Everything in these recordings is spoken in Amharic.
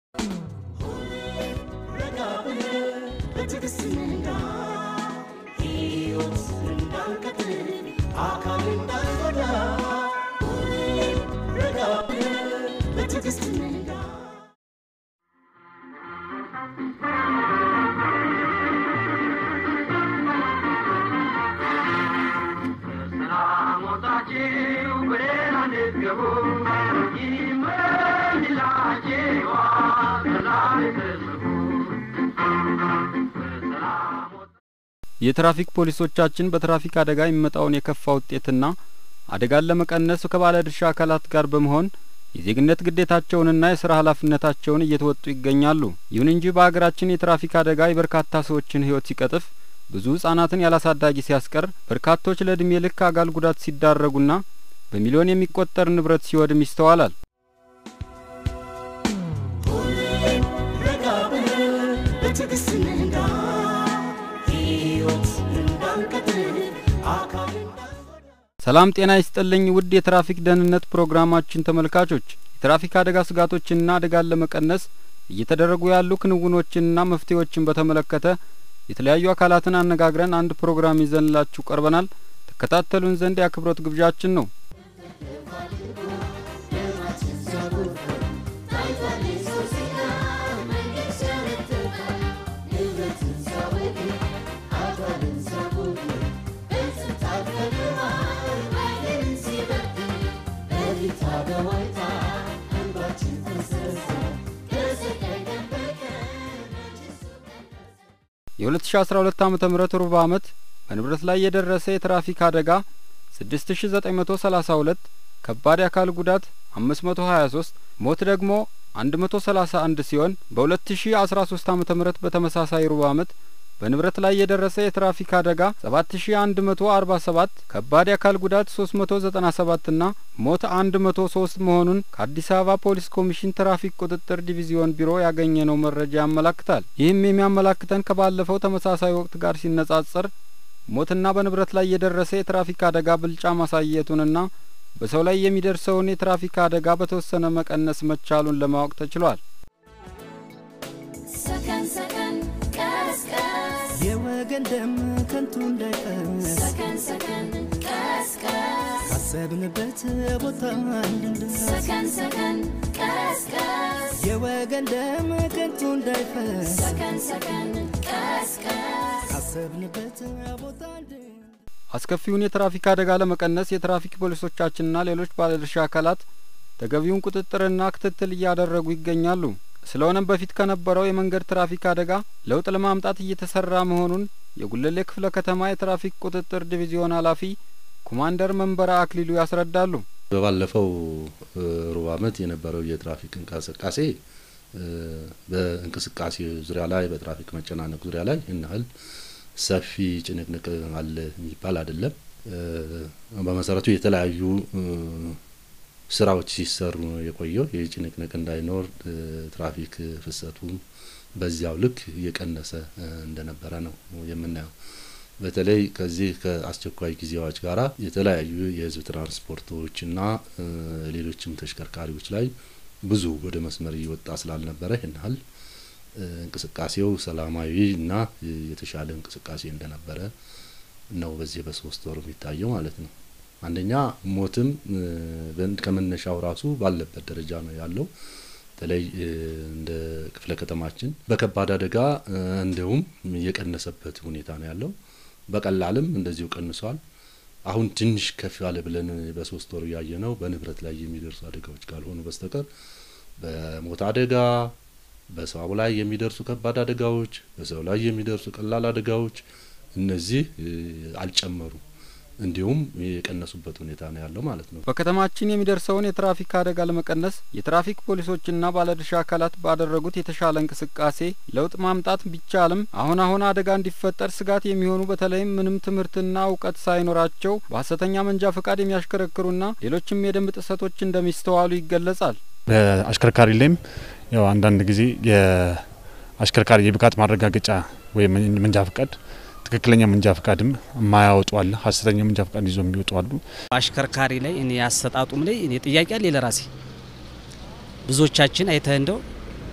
የትራፊክ ፖሊሶቻችን በትራፊክ አደጋ የሚመጣውን የከፋ ውጤትና አደጋን ለመቀነስ ከባለድርሻ አካላት ጋር በመሆን የዜግነት ግዴታቸውንና የስራ ኃላፊነታቸውን እየተወጡ ይገኛሉ። ይሁን እንጂ በሀገራችን የትራፊክ አደጋ የበርካታ ሰዎችን ሕይወት ሲቀጥፍ፣ ብዙ ህጻናትን ያላሳዳጊ ሲያስቀር፣ በርካቶች ለእድሜ ልክ አካል ጉዳት ሲዳረጉና በሚሊዮን የሚቆጠር ንብረት ሲወድም ይስተዋላል። ሰላም ጤና ይስጥልኝ ውድ የትራፊክ ደህንነት ፕሮግራማችን ተመልካቾች የትራፊክ አደጋ ስጋቶችንና አደጋን ለመቀነስ እየተደረጉ ያሉ ክንውኖችንና መፍትሄዎችን በተመለከተ የተለያዩ አካላትን አነጋግረን አንድ ፕሮግራም ይዘንላችሁ ቀርበናል። ተከታተሉን ዘንድ የአክብሮት ግብዣችን ነው። የ2012 ዓመተ ምህረት ሩብ ዓመት በንብረት ላይ የደረሰ የትራፊክ አደጋ 6932፣ ከባድ የአካል ጉዳት 523፣ ሞት ደግሞ 131 ሲሆን በ2013 ዓመተ ምህረት በተመሳሳይ ሩብ ዓመት በንብረት ላይ የደረሰ የትራፊክ አደጋ 7147 ከባድ የአካል ጉዳት 397 ና ሞት 103 መሆኑን ከአዲስ አበባ ፖሊስ ኮሚሽን ትራፊክ ቁጥጥር ዲቪዚዮን ቢሮ ያገኘነው መረጃ ያመላክታል። ይህም የሚያመላክተን ከባለፈው ተመሳሳይ ወቅት ጋር ሲነጻጸር ሞትና በንብረት ላይ የደረሰ የትራፊክ አደጋ ብልጫ ማሳየቱንና በሰው ላይ የሚደርሰውን የትራፊክ አደጋ በተወሰነ መቀነስ መቻሉን ለማወቅ ተችሏል። ሰከን ሰከን ቀስ ቀስ የወገን ደም ከንቱ እንዳይፈስ ሰከን ሰከን ቀስ ቀስ ካሰብንበት ቦታ እንድንደርስ ሰከን ሰከን ቀስ ቀስ የወገን ደም ከንቱ እንዳይፈስ ሰከን ሰከን ቀስ ቀስ ካሰብንበት ቦታ እንድንደርስ አስከፊውን የትራፊክ አደጋ ለመቀነስ የትራፊክ ፖሊሶቻችንና ሌሎች ባለድርሻ አካላት ተገቢውን ቁጥጥርና ክትትል እያደረጉ ይገኛሉ። ስለሆነም በፊት ከነበረው የመንገድ ትራፊክ አደጋ ለውጥ ለማምጣት እየተሰራ መሆኑን የጉለሌ ክፍለ ከተማ የትራፊክ ቁጥጥር ዲቪዚዮን ኃላፊ ኮማንደር መንበረ አክሊሉ ያስረዳሉ። በባለፈው ሩብ ዓመት የነበረው የትራፊክ እንቅስቃሴ በእንቅስቃሴ ዙሪያ ላይ በትራፊክ መጨናነቅ ዙሪያ ላይ ይህን ያህል ሰፊ ጭንቅንቅ አለ የሚባል አይደለም። በመሰረቱ የተለያዩ ስራዎች ሲሰሩ ነው የቆየው። ይህ ጭንቅንቅ እንዳይኖር ትራፊክ ፍሰቱም በዚያው ልክ እየቀነሰ እንደነበረ ነው የምናየው። በተለይ ከዚህ ከአስቸኳይ ጊዜ አዋጅ ጋራ የተለያዩ የህዝብ ትራንስፖርቶችና ሌሎችም ተሽከርካሪዎች ላይ ብዙ ወደ መስመር እየወጣ ስላልነበረ ይህን ያህል እንቅስቃሴው ሰላማዊ እና የተሻለ እንቅስቃሴ እንደነበረ ነው በዚህ በሶስት ወር የሚታየው ማለት ነው። አንደኛ ሞትም ከመነሻው ራሱ ባለበት ደረጃ ነው ያለው። በተለይ እንደ ክፍለ ከተማችን በከባድ አደጋ እንዲሁም የቀነሰበት ሁኔታ ነው ያለው። በቀላልም እንደዚሁ ቀንሷል። አሁን ትንሽ ከፍ ያለ ብለን በሶስት ወሩ ያየ ነው በንብረት ላይ የሚደርሱ አደጋዎች ካልሆኑ በስተቀር በሞት አደጋ በሰው ላይ የሚደርሱ ከባድ አደጋዎች፣ በሰው ላይ የሚደርሱ ቀላል አደጋዎች እነዚህ አልጨመሩም። እንዲሁም የቀነሱበት ሁኔታ ነው ያለው ማለት ነው። በከተማችን የሚደርሰውን የትራፊክ አደጋ ለመቀነስ የትራፊክ ፖሊሶችና ባለድርሻ አካላት ባደረጉት የተሻለ እንቅስቃሴ ለውጥ ማምጣት ቢቻልም አሁን አሁን አደጋ እንዲፈጠር ስጋት የሚሆኑ በተለይም ምንም ትምህርትና እውቀት ሳይኖራቸው በሀሰተኛ መንጃ ፈቃድ የሚያሽከረክሩና ሌሎችም የደንብ ጥሰቶች እንደሚስተዋሉ ይገለጻል። በአሽከርካሪ ላይም ያው አንዳንድ ጊዜ የአሽከርካሪ የብቃት ማረጋገጫ ወይም መንጃ ፈቃድ ትክክለኛ መንጃ ፈቃድም የማያወጡ አለ። ሀሰተኛ መንጃ ፈቃድ ይዞ የሚወጡ አሉ። አሽከርካሪ ላይ እኔ ያሰጣጡም ላይ እኔ ጥያቄ አለ ለራሴ ብዙዎቻችን አይተህ እንደው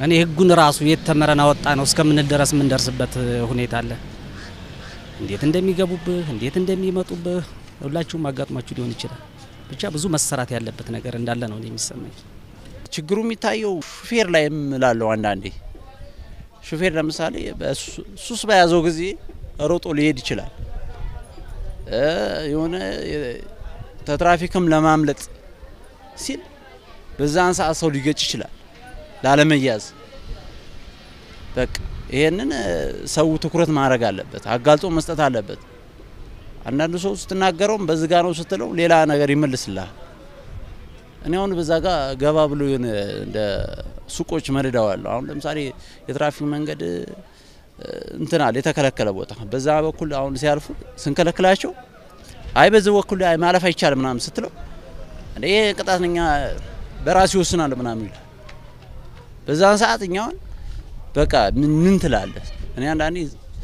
እኔ ህጉን ራሱ የት ተመረን አወጣ ነው እስከምንል ድረስ የምንደርስበት ሁኔታ አለ። እንዴት እንደሚገቡብህ እንዴት እንደሚመጡብህ ሁላችሁም አጋጥሟችሁ ሊሆን ይችላል። ብቻ ብዙ መሰራት ያለበት ነገር እንዳለ ነው እኔ የሚሰማኝ። ችግሩ የሚታየው ሹፌር ላይ እምላለሁ። አንዳንዴ ሹፌር ለምሳሌ ሱስ በያዘው ጊዜ ሮጦ ሊሄድ ይችላል። የሆነ ተትራፊክም ለማምለጥ ሲል በዛን ሰዓት ሰው ሊገጭ ይችላል ላለመያዝ። በቃ ይሄንን ሰው ትኩረት ማድረግ አለበት፣ አጋልጦ መስጠት አለበት። አንዳንዱ ሰው ስትናገረውም በዝጋ ነው ስትለው ሌላ ነገር ይመልስልሃል። እኔ አሁን በዛ ጋር ገባ ብሎ የሆነ እንደ ሱቆች መድዳዋለሁ። አሁን ለምሳሌ የትራፊክ መንገድ እንትን አለ የተከለከለ ቦታ፣ በዛ በኩል አሁን ሲያልፉ ስንከለክላቸው አይ በዚህ በኩል አይ ማለፍ አይቻልም ምናምን ስትለው እንደ ይሄ ቅጣት ነኛ በራሴ ይወስናል ምናምን ይላል። በዛን ሰዓት እኛውን በቃ ምን ትላለህ? እኔ አንዳንዴ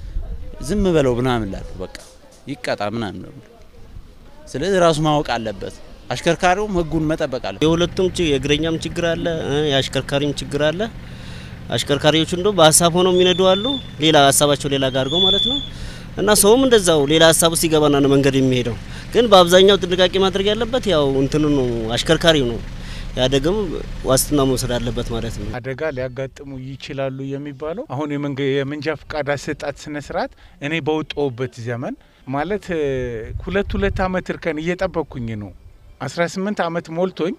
ዝም በለው ምናምን እላለሁ። በቃ ይቀጣ ምናምን ነው። ስለዚህ ራሱ ማወቅ አለበት። አሽከርካሪውም ህጉን መጠበቅ አለ። የሁለቱም የእግረኛም ችግር አለ፣ የአሽከርካሪም ችግር አለ። አሽከርካሪዎቹ እንደ በሀሳብ ሆነው የሚነዱ አሉ፣ ሌላ ሀሳባቸው ሌላ ጋር አድርገው ማለት ነው። እና ሰውም እንደዛው ሌላ ሀሳብ ውስጥ ይገባና ነው መንገድ የሚሄደው። ግን በአብዛኛው ጥንቃቄ ማድረግ ያለበት ያው እንትኑ ነው አሽከርካሪው ነው። ያደገም ዋስትና መውሰድ አለበት ማለት ነው። አደጋ ሊያጋጥሙ ይችላሉ የሚባለው አሁን የመንጃ ፍቃድ አሰጣጥ ስነ ስርዓት እኔ በወጣሁበት ዘመን ማለት ሁለት ሁለት አመት እርከን እየጠበቅኩኝ ነው። አስራ ስምንት አመት ሞልቶኝ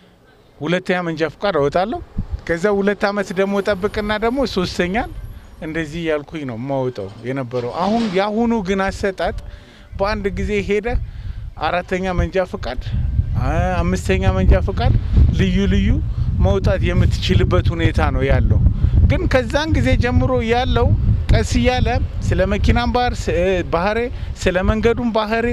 ሁለተኛ መንጃ ፍቃድ አወጣለሁ። ከዛ ሁለት አመት ደግሞ ጠብቅና ደግሞ ሶስተኛን እንደዚህ ያልኩኝ ነው የማወጣው የነበረው። አሁን የአሁኑ ግን አሰጣጥ በአንድ ጊዜ ሄደ አራተኛ መንጃ ፍቃድ፣ አምስተኛ መንጃ ፍቃድ ልዩ ልዩ መውጣት የምትችልበት ሁኔታ ነው ያለው። ግን ከዛን ጊዜ ጀምሮ ያለው ቀስ እያለ ስለ መኪናም ባህር ባህሬ ስለ መንገዱም ባህሬ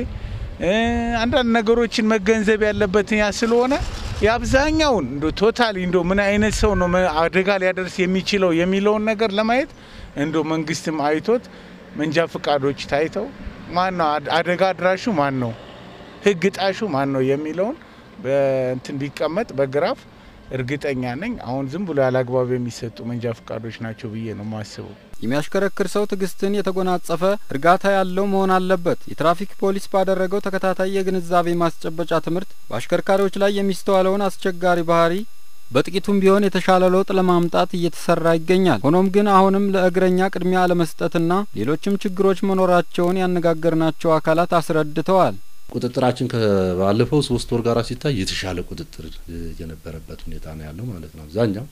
አንዳንድ ነገሮችን መገንዘብ ያለበት ያ ስለሆነ የአብዛኛውን እንደ ቶታሊ እንደ ምን አይነት ሰው ነው አደጋ ሊያደርስ የሚችለው የሚለውን ነገር ለማየት እንደ መንግስትም አይቶት መንጃ ፍቃዶች ታይተው ማን ነው አደጋ አድራሹ ማን ነው፣ ህግ ጣሹ ማን ነው የሚለውን በእንትን ቢቀመጥ በግራፍ እርግጠኛ ነኝ። አሁን ዝም ብሎ ያለ አግባብ የሚሰጡ መንጃ ፍቃዶች ናቸው ብዬ ነው የማስበው። የሚያሽከረክር ሰው ትዕግስትን የተጎናጸፈ እርጋታ ያለው መሆን አለበት። የትራፊክ ፖሊስ ባደረገው ተከታታይ የግንዛቤ ማስጨበጫ ትምህርት በአሽከርካሪዎች ላይ የሚስተዋለውን አስቸጋሪ ባህሪ በጥቂቱም ቢሆን የተሻለ ለውጥ ለማምጣት እየተሰራ ይገኛል። ሆኖም ግን አሁንም ለእግረኛ ቅድሚያ አለመስጠትና ሌሎችም ችግሮች መኖራቸውን ያነጋገርናቸው አካላት አስረድተዋል። ቁጥጥራችን ከባለፈው ሶስት ወር ጋር ሲታይ የተሻለ ቁጥጥር የነበረበት ሁኔታ ነው ያለው ማለት ነው። አብዛኛው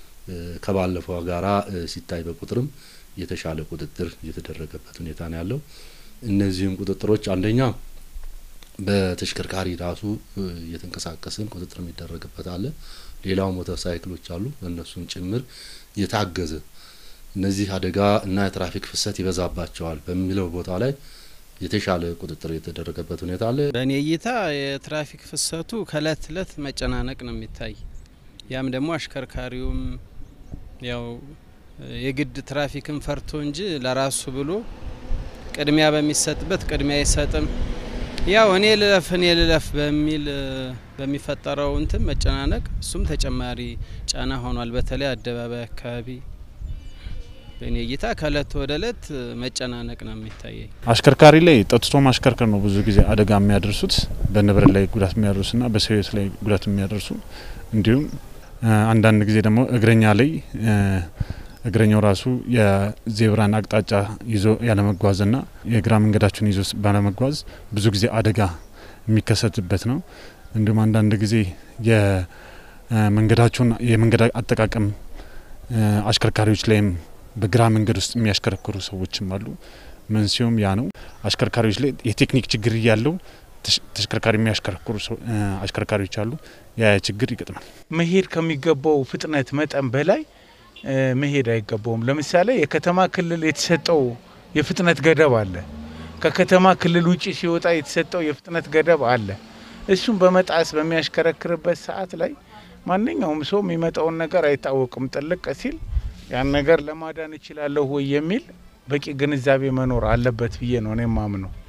ከባለፈው ጋራ ሲታይ በቁጥርም የተሻለ ቁጥጥር የተደረገበት ሁኔታ ነው ያለው። እነዚህም ቁጥጥሮች አንደኛ በተሽከርካሪ ራሱ እየተንቀሳቀስን ቁጥጥር የሚደረግበት አለ። ሌላው ሞተር ሳይክሎች አሉ፣ በእነሱም ጭምር የታገዘ እነዚህ አደጋ እና የትራፊክ ፍሰት ይበዛባቸዋል በሚለው ቦታ ላይ የተሻለ ቁጥጥር የተደረገበት ሁኔታ አለ። በእኔ እይታ የትራፊክ ፍሰቱ ከእለት እለት መጨናነቅ ነው የሚታይ። ያም ደግሞ አሽከርካሪውም ያው የግድ ትራፊክን ፈርቶ እንጂ ለራሱ ብሎ ቅድሚያ በሚሰጥበት ቅድሚያ አይሰጥም። ያው እኔ ልለፍ እኔ ልለፍ በሚል በሚፈጠረው እንትን መጨናነቅ እሱም ተጨማሪ ጫና ሆኗል። በተለይ አደባባይ አካባቢ በእኔ እይታ ከእለት ወደ እለት መጨናነቅ ነው የሚታየኝ። አሽከርካሪ ላይ ጠጥቶ ማሽከርከር ነው ብዙ ጊዜ አደጋ የሚያደርሱት በንብረት ላይ ጉዳት የሚያደርሱና በሰው ሕይወት ላይ ጉዳት የሚያደርሱ እንዲሁም አንዳንድ ጊዜ ደግሞ እግረኛ ላይ እግረኛው ራሱ የዜብራን አቅጣጫ ይዞ ያለመጓዝና የግራ መንገዳቸውን ይዞ ባለመጓዝ ብዙ ጊዜ አደጋ የሚከሰትበት ነው። እንዲሁም አንዳንድ ጊዜ የመንገዳቸውን የመንገድ አጠቃቀም አሽከርካሪዎች ላይም በግራ መንገድ ውስጥ የሚያሽከረክሩ ሰዎችም አሉ። መንስኤውም ያ ነው። አሽከርካሪዎች ላይ የቴክኒክ ችግር እያለው ተሽከርካሪ የሚያሽከረክሩ አሽከርካሪዎች አሉ። ያ ችግር ይገጥማል። መሄድ ከሚገባው ፍጥነት መጠን በላይ መሄድ አይገባውም። ለምሳሌ የከተማ ክልል የተሰጠው የፍጥነት ገደብ አለ። ከከተማ ክልል ውጭ ሲወጣ የተሰጠው የፍጥነት ገደብ አለ። እሱን በመጣስ በሚያሽከረክርበት ሰዓት ላይ ማንኛውም ሰው የሚመጣውን ነገር አይታወቅም። ጥልቅ ሲል ያን ነገር ለማዳን እችላለሁ ወይ የሚል በቂ ግንዛቤ መኖር አለበት ብዬ ነው እኔ ማምነው።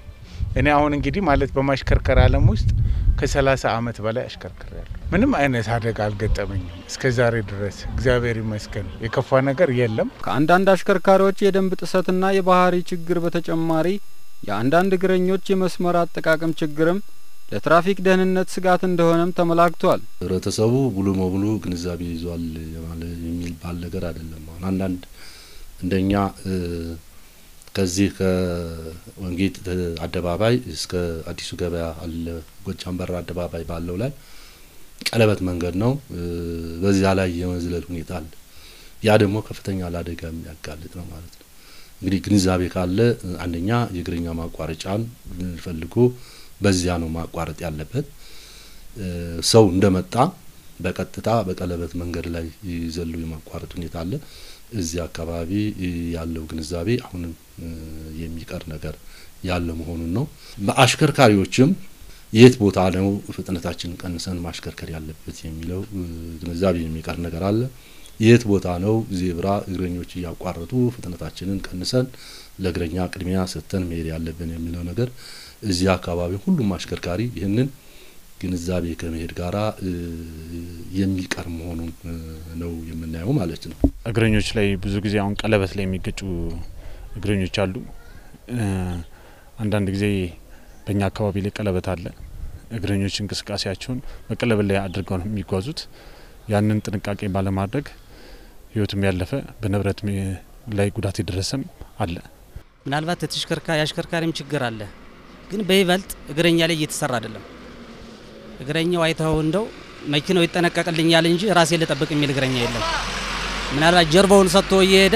እኔ አሁን እንግዲህ ማለት በማሽከርከር ዓለም ውስጥ ከሰላሳ አመት በላይ አሽከርክሬያለሁ። ምንም አይነት አደጋ አልገጠመኝም እስከ ዛሬ ድረስ እግዚአብሔር ይመስገን። የከፋ ነገር የለም። ከአንዳንድ አሽከርካሪዎች የደንብ ጥሰትና የባህሪ ችግር በተጨማሪ የአንዳንድ እግረኞች የመስመር አጠቃቀም ችግርም ለትራፊክ ደህንነት ስጋት እንደሆነም ተመላክቷል። ህብረተሰቡ ሙሉ በሙሉ ግንዛቤ ይዟል የማለ- የሚባል ነገር አይደለም። አሁን አንዳንድ እንደኛ እ፣ ከዚህ ከወንጌት አደባባይ እስከ አዲሱ ገበያ አለ ጎጃም በር አደባባይ ባለው ላይ ቀለበት መንገድ ነው። እ፣ በዚያ ላይ የመዝለል ሁኔታ አለ። ያ ደግሞ ከፍተኛ ለአደጋ የሚያጋልጥ ነው ማለት ነው። እንግዲህ ግንዛቤ ካለ እ፣ አንደኛ የእግረኛ ማቋረጫን ፈልጎ በዚያ ነው ማቋረጥ ያለበት። እ፣ ሰው እንደመጣ በቀጥታ በቀለበት መንገድ ላይ ይዘሉ የማቋረጥ ሁኔታ አለ። እዚህ አካባቢ እ፣ ያለው ግንዛቤ አሁንም እ፣ የሚቀር ነገር ያለ መሆኑን ነው። በአሽከርካሪዎችም የት ቦታ ነው ፍጥነታችን ቀንሰን ማሽከርከር ያለበት የሚለው እ፣ ግንዛቤ የሚቀር ነገር አለ። የት ቦታ ነው ዜብራ እግረኞች እያቋረጡ ፍጥነታችንን ቀንሰን ለእግረኛ ቅድሚያ ሰጥተን መሄድ ያለብን የሚለው ነገር እዚህ አካባቢ ሁሉም አሽከርካሪ ይህንን ግንዛቤ ከመሄድ ጋራ እ፣ የሚቀር መሆኑን እ፣ ነው የምናየው ማለት ነው። እግረኞች ላይ ብዙ ጊዜ አሁን ቀለበት ላይ የሚገጩ እግረኞች አሉ። እ፣ አንዳንድ ጊዜ በእኛ አካባቢ ላይ ቀለበት አለ። እግረኞች እንቅስቃሴያቸውን በቀለበት ላይ አድርገው ነው የሚጓዙት። ያንን ጥንቃቄ ባለማድረግ ሕይወትም ያለፈ በንብረት ላይ ጉዳት የደረሰም አለ። ምናልባት የተሽከርካሪ የአሽከርካሪም ችግር አለ፣ ግን በይበልጥ እግረኛ ላይ እየተሰራ አይደለም። እግረኛው አይተው እንደው መኪናው ይጠነቀቅልኛል እንጂ ራሴ ልጠብቅ የሚል እግረኛ የለም። ምናልባት ጀርባውን ሰጥቶ እየሄደ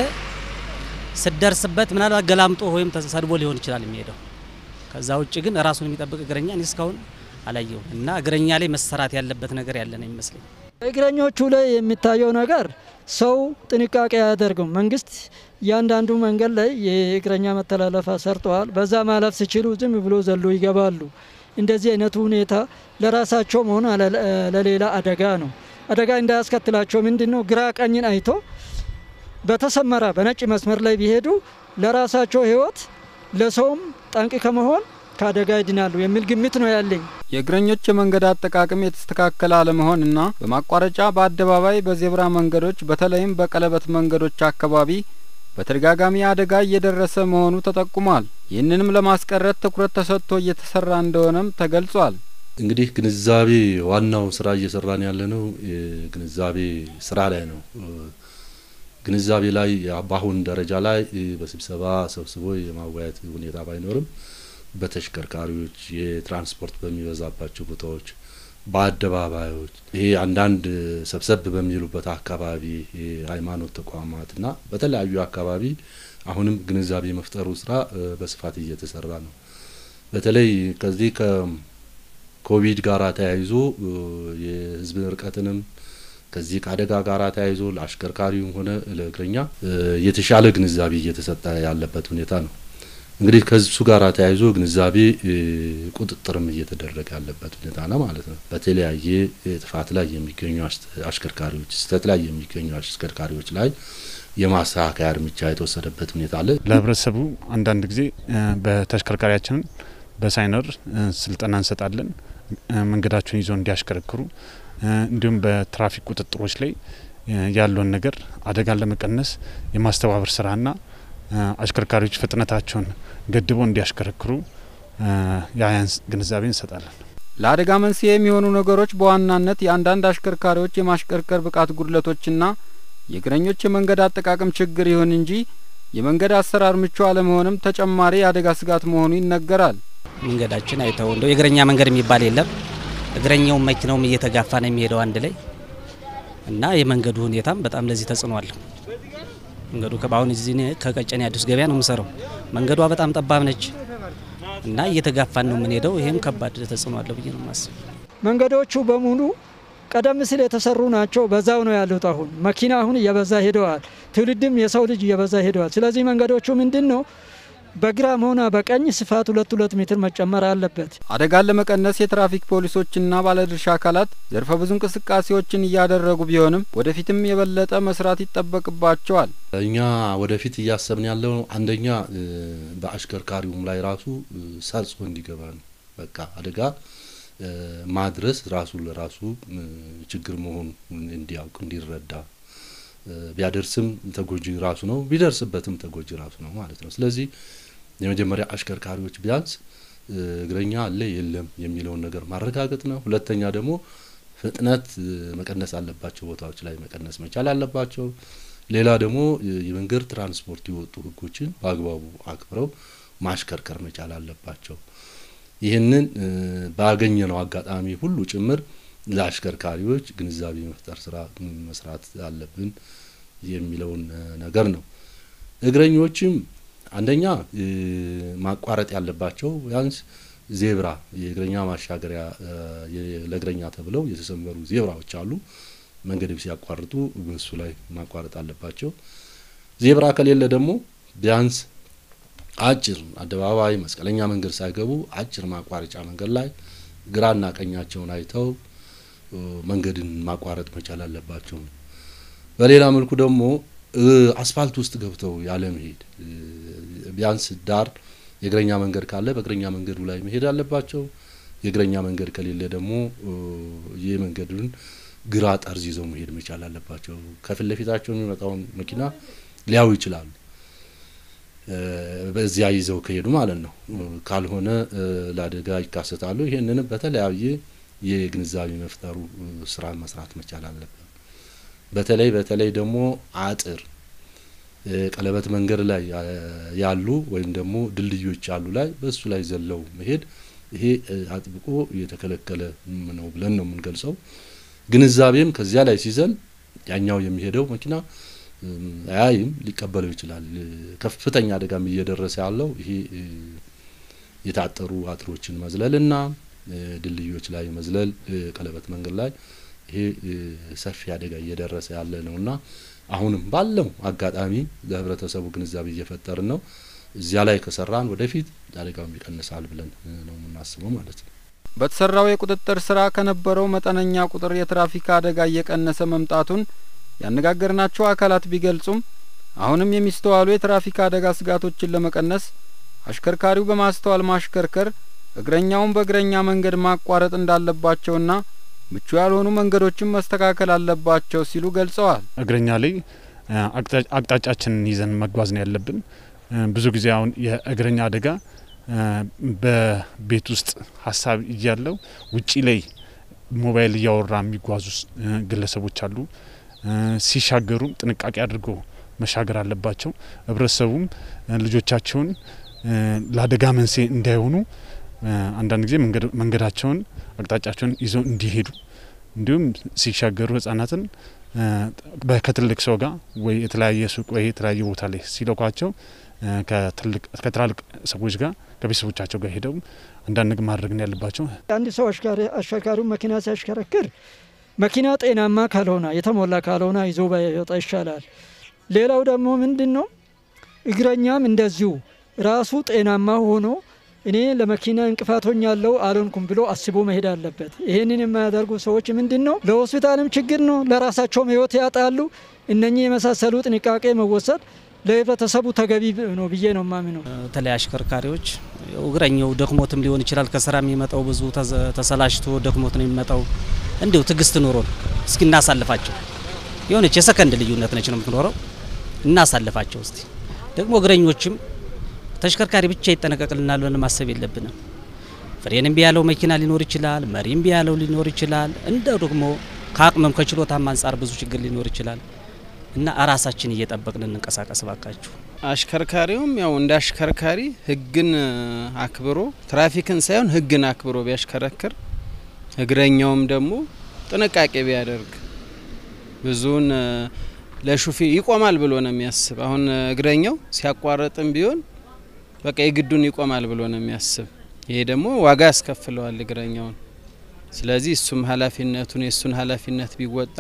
ስደርስበት ምናልባት ገላምጦ ወይም ተሰድቦ ሊሆን ይችላል የሚሄደው። ከዛ ውጭ ግን ራሱን የሚጠብቅ እግረኛ እኔ እስካሁን አላየውም እና እግረኛ ላይ መሰራት ያለበት ነገር ያለ ነው ይመስለኝ። እግረኞቹ ላይ የሚታየው ነገር ሰው ጥንቃቄ አያደርግም። መንግስት እያንዳንዱ መንገድ ላይ የእግረኛ መተላለፋ ሰርተዋል። በዛ ማለፍ ሲችሉ ዝም ብሎ ዘሎ ይገባሉ። እንደዚህ አይነቱ ሁኔታ ለራሳቸውም ሆነ ለሌላ አደጋ ነው። አደጋ እንዳያስከትላቸው ምንድን ነው ግራ ቀኝን አይቶ በተሰመረ በነጭ መስመር ላይ ቢሄዱ ለራሳቸው ሕይወት ለሰውም ጠንቅ ከመሆን ከአደጋ ይድናሉ የሚል ግምት ነው ያለኝ። የእግረኞች የመንገድ አጠቃቀም የተስተካከለ አለመሆንና በማቋረጫ በአደባባይ በዜብራ መንገዶች በተለይም በቀለበት መንገዶች አካባቢ በተደጋጋሚ አደጋ እየደረሰ መሆኑ ተጠቁሟል። ይህንንም ለማስቀረት ትኩረት ተሰጥቶ እየተሰራ እንደሆነም ተገልጿል። እንግዲህ ግንዛቤ ዋናው ስራ እየሰራን ያለ ነው የግንዛቤ ስራ ላይ ነው። ግንዛቤ ላይ በአሁን ደረጃ ላይ በስብሰባ ሰብስቦ የማወያየት ሁኔታ ባይኖርም በተሽከርካሪዎች የትራንስፖርት በሚበዛባቸው ቦታዎች፣ በአደባባዮች ይሄ አንዳንድ ሰብሰብ በሚሉበት አካባቢ የሃይማኖት ተቋማትና በተለያዩ አካባቢ አሁንም ግንዛቤ መፍጠሩ ስራ በስፋት እየተሰራ ነው። በተለይ ከዚህ ከኮቪድ ጋራ ተያይዞ የህዝብ ርቀትንም ከዚህ ከአደጋ ጋር ተያይዞ ለአሽከርካሪውም ሆነ ለእግረኛ የተሻለ ግንዛቤ እየተሰጠ ያለበት ሁኔታ ነው። እንግዲህ ከሱ ጋር ተያይዞ ግንዛቤ ቁጥጥርም እየተደረገ ያለበት ሁኔታ ነው ማለት ነው። በተለያየ ጥፋት ላይ የሚገኙ አሽከርካሪዎች፣ ስህተት ላይ የሚገኙ አሽከርካሪዎች ላይ የማስተካከያ እርምጃ የተወሰደበት ሁኔታ አለ። ለህብረተሰቡ አንዳንድ ጊዜ በተሽከርካሪያችንን በሳይነር ስልጠና እንሰጣለን። መንገዳቸውን ይዘው እንዲያሽከረክሩ እንዲሁም በትራፊክ ቁጥጥሮች ላይ ያለውን ነገር አደጋን ለመቀነስ የማስተባበር ስራና አሽከርካሪዎች ፍጥነታቸውን ገድበው እንዲያሽከረክሩ የአያን ግንዛቤ እንሰጣለን። ለአደጋ መንስኤ የሚሆኑ ነገሮች በዋናነት የአንዳንድ አሽከርካሪዎች የማሽከርከር ብቃት ጉድለቶችና የእግረኞች የመንገድ አጠቃቀም ችግር ይሁን እንጂ የመንገድ አሰራር ምቹ አለመሆንም ተጨማሪ የአደጋ ስጋት መሆኑ ይነገራል። መንገዳችን አይተው እንደው የእግረኛ መንገድ የሚባል የለም። እግረኛውም መኪናውም እየተጋፋ ነው የሚሄደው አንድ ላይ እና የመንገዱ ሁኔታም በጣም ለዚህ ተጽዕኖ አለው። መንገዱ በአሁን እዚህ ከቀጨኔ አዲስ ገበያ ነው የምሰራው። መንገዷ በጣም ጠባብ ነች እና እየተጋፋን ነው የምንሄደው። ይህም ከባድ ተጽዕኖ አለው ብዬ ነው የማስብ። መንገዶቹ በሙሉ ቀደም ሲል የተሰሩ ናቸው። በዛው ነው ያሉት። አሁን መኪና አሁን እየበዛ ሄደዋል። ትውልድም የሰው ልጅ እየበዛ ሄደዋል። ስለዚህ መንገዶቹ ምንድን ነው በግራም ሆነ በቀኝ ስፋት ሁለት ሁለት ሜትር መጨመር አለበት። አደጋን ለመቀነስ የትራፊክ ፖሊሶችና ባለድርሻ አካላት ዘርፈ ብዙ እንቅስቃሴዎችን እያደረጉ ቢሆንም ወደፊትም የበለጠ መስራት ይጠበቅባቸዋል። እኛ ወደፊት እያሰብን ያለው አንደኛ በአሽከርካሪውም ላይ ራሱ ሰርጾ እንዲገባ ነው። በቃ አደጋ ማድረስ ራሱ ለራሱ ችግር መሆኑ እንዲያውቅ እንዲረዳ ቢያደርስም ተጎጂ ራሱ ነው፣ ቢደርስበትም ተጎጂ ራሱ ነው ማለት ነው። ስለዚህ የመጀመሪያ አሽከርካሪዎች ቢያንስ እግረኛ አለ የለም የሚለውን ነገር ማረጋገጥ ነው። ሁለተኛ ደግሞ ፍጥነት መቀነስ አለባቸው ቦታዎች ላይ መቀነስ መቻል አለባቸው። ሌላ ደግሞ የመንገድ ትራንስፖርት የወጡ ሕጎችን በአግባቡ አክብረው ማሽከርከር መቻል አለባቸው። ይህንን ባገኘነው አጋጣሚ ሁሉ ጭምር ለአሽከርካሪዎች ግንዛቤ መፍጠር ስራ መስራት አለብን የሚለውን ነገር ነው። እግረኞችም አንደኛ ማቋረጥ ያለባቸው ቢያንስ ዜብራ የእግረኛ ማሻገሪያ ለእግረኛ ተብለው የተሰመሩ ዜብራዎች አሉ። መንገድ ሲያቋርጡ በሱ ላይ ማቋረጥ አለባቸው። ዜብራ ከሌለ ደግሞ ቢያንስ አጭር አደባባይ መስቀለኛ መንገድ ሳይገቡ አጭር ማቋረጫ መንገድ ላይ ግራና ቀኛቸውን አይተው መንገድን ማቋረጥ መቻል አለባቸው። በሌላ መልኩ ደግሞ አስፋልት ውስጥ ገብተው ያለ መሄድ ቢያንስ ዳር የእግረኛ መንገድ ካለ በእግረኛ መንገዱ ላይ መሄድ አለባቸው። የእግረኛ መንገድ ከሌለ ደግሞ ይህ መንገዱን ግራ ጠርዝ ይዘው መሄድ መቻል አለባቸው። ከፊት ለፊታቸው የሚመጣውን መኪና ሊያዩ ይችላሉ። በዚያ ይዘው ከሄዱ ማለት ነው። ካልሆነ ለአደጋ ይካሰታሉ። ይህንንም በተለያየ የግንዛቤ መፍጠሩ ስራ መስራት መቻል አለብን። በተለይ በተለይ ደግሞ አጥር ቀለበት መንገድ ላይ ያሉ ወይም ደግሞ ድልድዮች ያሉ ላይ በሱ ላይ ዘለው መሄድ ይሄ አጥብቆ የተከለከለ ነው ብለን ነው የምንገልጸው። ግንዛቤም ከዚያ ላይ ሲዘል ያኛው የሚሄደው መኪና አያይም፣ ሊቀበለው ይችላል። ከፍተኛ አደጋም እየደረሰ ያለው ይሄ የታጠሩ አጥሮችን መዝለልና ድልድዮች ላይ መዝለል ቀለበት መንገድ ላይ ይሄ ሰፊ አደጋ እየደረሰ ያለ ነውና አሁንም ባለው አጋጣሚ ለህብረተሰቡ ግንዛቤ እየፈጠርን ነው። እዚያ ላይ ከሰራን ወደፊት አደጋውም ይቀንሳል ብለን ነው የምናስበው ማለት ነው። በተሰራው የቁጥጥር ስራ ከነበረው መጠነኛ ቁጥር የትራፊክ አደጋ እየቀነሰ መምጣቱን ያነጋገርናቸው አካላት ቢገልጹም አሁንም የሚስተዋሉ የትራፊክ አደጋ ስጋቶችን ለመቀነስ አሽከርካሪው በማስተዋል ማሽከርከር፣ እግረኛውን በእግረኛ መንገድ ማቋረጥ እንዳለባቸውና ምቹ ያልሆኑ መንገዶችን መስተካከል አለባቸው ሲሉ ገልጸዋል። እግረኛ ላይ አቅጣጫችንን ይዘን መጓዝ ነው ያለብን። ብዙ ጊዜ አሁን የእግረኛ አደጋ በቤት ውስጥ ሀሳብ እያለው ውጪ ላይ ሞባይል እያወራ የሚጓዙ ግለሰቦች አሉ። ሲሻገሩም ጥንቃቄ አድርገው መሻገር አለባቸው። ህብረተሰቡም ልጆቻቸውን ለአደጋ መንስኤ እንዳይሆኑ አንዳንድ ጊዜ መንገዳቸውን አቅጣጫቸውን ይዘው እንዲሄዱ እንዲሁም ሲሻገሩ ህጻናትን ከትልቅ ሰው ጋር ወይ የተለያየ ሱቅ ወይ የተለያየ ቦታ ላይ ሲለኳቸው ከትላልቅ ሰዎች ጋር ከቤተሰቦቻቸው ጋር ሄደው አንዳንድ ነገር ማድረግ ነው ያለባቸው። አንድ ሰው አሽከርካሪው መኪና ሲያሽከረክር መኪና ጤናማ ካልሆነ የተሞላ ካልሆነ ይዞ ባይወጣ ይሻላል። ሌላው ደግሞ ምንድን ነው እግረኛም እንደዚሁ ራሱ ጤናማ ሆኖ እኔ ለመኪና እንቅፋት ሆኛለሁ አልሆንኩም ብሎ አስቦ መሄድ አለበት። ይህንን የማያደርጉ ሰዎች ምንድን ነው ለሆስፒታልም ችግር ነው፣ ለራሳቸውም ህይወት ያጣሉ። እነኚህ የመሳሰሉ ጥንቃቄ መወሰድ ለህብረተሰቡ ተገቢ ነው ብዬ ነው ማምነው። በተለይ አሽከርካሪዎች እግረኛው ደክሞትም ሊሆን ይችላል። ከስራ የሚመጣው ብዙ ተሰላሽቶ ደክሞት ነው የሚመጣው። እንዲሁ ትዕግስት ኖሮን እስኪ እናሳልፋቸው። የሆነች የሰከንድ ልዩነት ነች ነው የምትኖረው። እናሳልፋቸው እስቲ ደግሞ እግረኞችም ተሽከርካሪ ብቻ ይጠነቀቅልናል ብለን ማሰብ የለብንም። ፍሬን እምቢ ያለው መኪና ሊኖር ይችላል። መሪ እምቢ ያለው ሊኖር ይችላል። እንደው ደግሞ ከአቅምም ከችሎታም አንጻር ብዙ ችግር ሊኖር ይችላል እና ራሳችን እየጠበቅን እንንቀሳቀስ ባካችሁ። አሽከርካሪውም ያው እንደ አሽከርካሪ ህግን አክብሮ ትራፊክን ሳይሆን ህግን አክብሮ ቢያሽከረክር፣ እግረኛውም ደግሞ ጥንቃቄ ቢያደርግ ብዙውን ለሹፌ ይቆማል ብሎ ነው የሚያስብ። አሁን እግረኛው ሲያቋርጥም ቢሆን በቃ የግዱን ይቆማል ብሎ ነው የሚያስብ። ይሄ ደግሞ ዋጋ ያስከፍለዋል እግረኛውን። ስለዚህ እሱም ኃላፊነቱን የእሱን ኃላፊነት ቢወጣ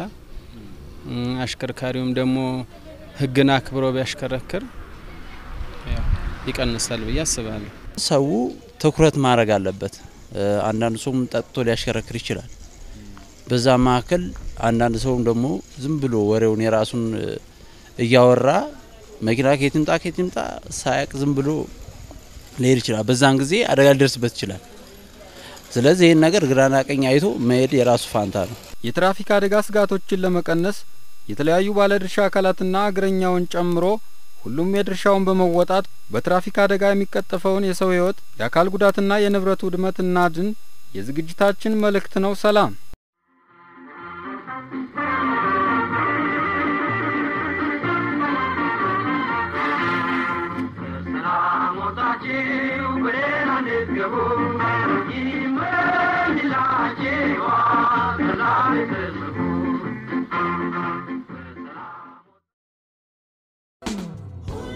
አሽከርካሪውም ደግሞ ህግን አክብሮ ቢያሽከረክር ይቀንሳል ብዬ አስባለሁ። ሰው ትኩረት ማድረግ አለበት። አንዳንድ ሰውም ጠጥቶ ሊያሽከረክር ይችላል። በዛ መካከል አንዳንድ ሰውም ደግሞ ዝም ብሎ ወሬውን የራሱን እያወራ መኪና ከየት ይምጣ ከየት ይምጣ ሳያቅ ዝም ብሎ ሊሄድ ይችላል። በዛን ጊዜ አደጋ ሊደርስበት ይችላል። ስለዚህ ይህን ነገር ግራና ቀኝ አይቶ መሄድ የራሱ ፋንታ ነው። የትራፊክ አደጋ ስጋቶችን ለመቀነስ የተለያዩ ባለድርሻ አካላትና እግረኛውን ጨምሮ ሁሉም የድርሻውን በመወጣት በትራፊክ አደጋ የሚቀጠፈውን የሰው ሕይወት የአካል ጉዳትና የንብረት ውድመት እናድን የዝግጅታችን መልእክት ነው። ሰላም።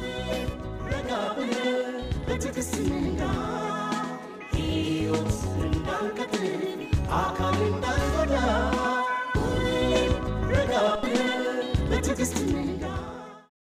በትዕግስት ንጋ ሕይወት